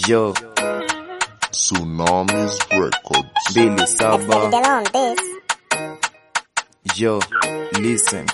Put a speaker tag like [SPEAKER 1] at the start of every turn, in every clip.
[SPEAKER 1] Yo,
[SPEAKER 2] Tsunamis Records.
[SPEAKER 1] mbili
[SPEAKER 3] Let's
[SPEAKER 1] saba.
[SPEAKER 3] take it down on this.
[SPEAKER 1] Yo, listen.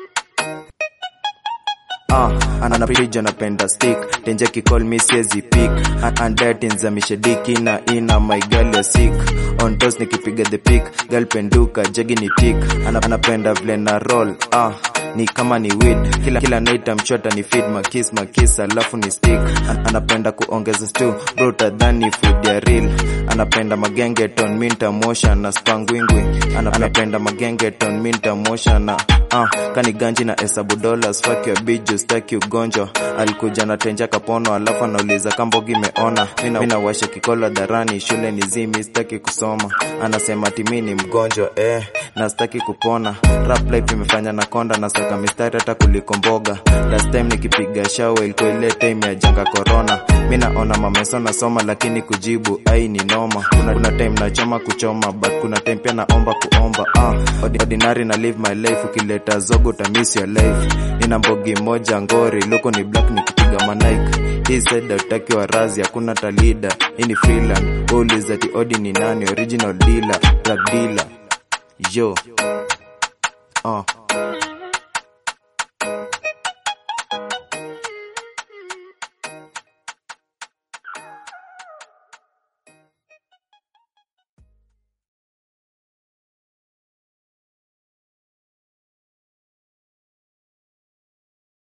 [SPEAKER 1] Ah, anapija napenda stick tenje kicall me siezi pick andatinzamishe diki na ina my girl ya sick on toes nikipiga the pick girl penduka jegi ni tick Ana, anapenda vile na roll ah ni kama ni weed kila kila night amchota ni feed makis makis alafu ni stick An, anapenda kuongeza stew bro tadhani food ya real anapenda magenge ton minta motion na spangwingwi Ana, anapenda magenge ton minta motion na ah kani ganji na hesabu dollars fuck your biju staki ugonjwa alikuja na tenja kapono alafu anauliza kambogi meona mina, mina washe kikolo dharani shule ni zimi staki kusoma anasema timi ni mgonjwa eh na staki kupona rap life imefanya na konda na saka mistari hata kuliko mboga last time nikipiga shawe ilikuwa ile time ya janga corona mi naona mameso nasoma lakini kujibu ai ni noma kuna, kuna time nachoma kuchoma but kuna time pia naomba kuomba ah, Ordi- ordinary na live my life ukileta zogo utamis your life nina mbogi moja ngori luko ni black nikipiga manaik hii said utaki wa razi hakuna talida hii ni freeland ulizati odi ni nani original dealer drug dealer yo uh,